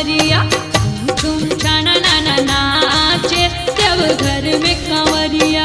कंवरिया झूम झूम छाना नाना नाचे देव घर में कंवरिया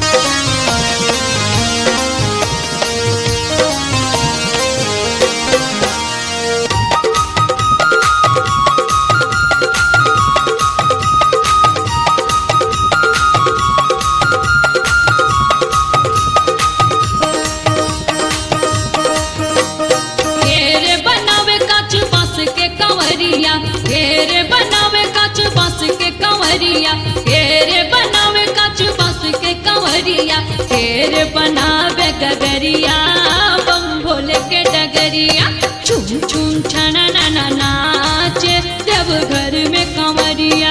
घेरे बनावे काच बांस के कंवरिया घेरे बनावे काच बांस के कंवरिया घेरे बनावे काच बांस के कंवरिया घेरे बनावे गगरिया बम भोले के डगरिया छुम छुम छना ना ना नाचे देव घर में कंवरिया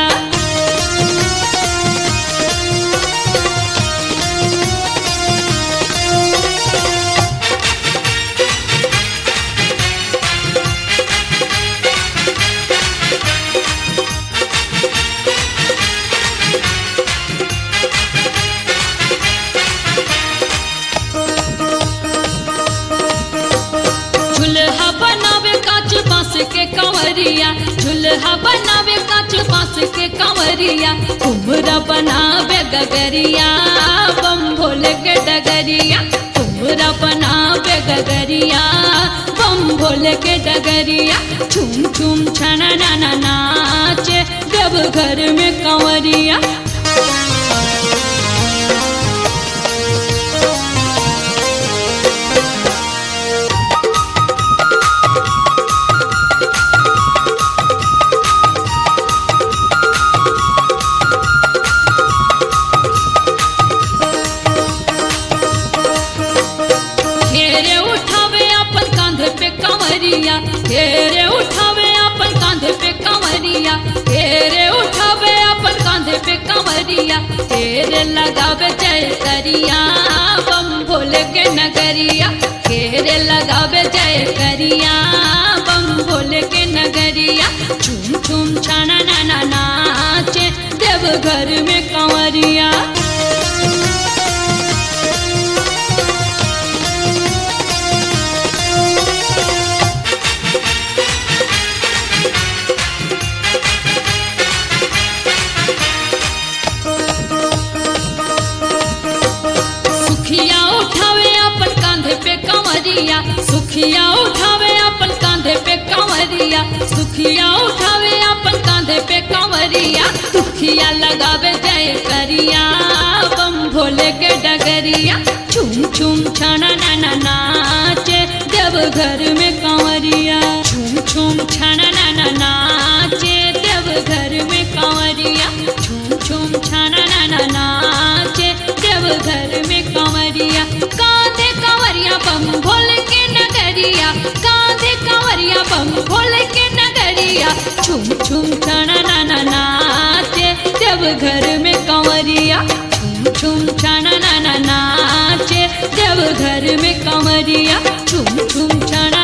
झुलहा बनावे काच बांस के कंवरिया झुलहा बनावे काच बांस के कंवरिया कुमरा बनावे गगरिया बम भोले के डगरिया कुमरा बनावे गगरिया बम भोले के डगरिया छुम छुम छना ना ना नाचे देव घर में कंवरिया घेरे उठावे अपन कांधे पे कंवरिया घेरे उठावे अपन कांधे पे कंवरिया घेरे उठावे अपन कांधे पे कंवरिया घेरे लगावे जय करिया बम भोले के नगरिया घेरे लगावे जय करिया बम भोले के नगरिया झूम झूम छाना ना ना नाचे देव घर में कंवरिया सुखिया उठावे अपन कांधे पे कंवरिया सुखिया उठावे अपन कांधे पे कंवरिया सुखिया उठावे अपन कांधे पे कंवरिया सुखिया लगावे जय करिया बम भोले के डगरिया छुम छुम छाना ना ना नाचे देव घर में कंवरिया छुम छुम छाना ना ना नाचे देव घर में कंवरिया छुम छुम छाना ना ना नाचे देव घर में कंवरिया कांधे कंवरिया बम भोले के नगरिया कांधे कंवरिया बम भोले के नगरिया छुम छुम छाना ना ना नाचे देव घर में कंवरिया छुम छुम छाना ना ना नाचे देव घर में कंवरिया छुम छुम छाना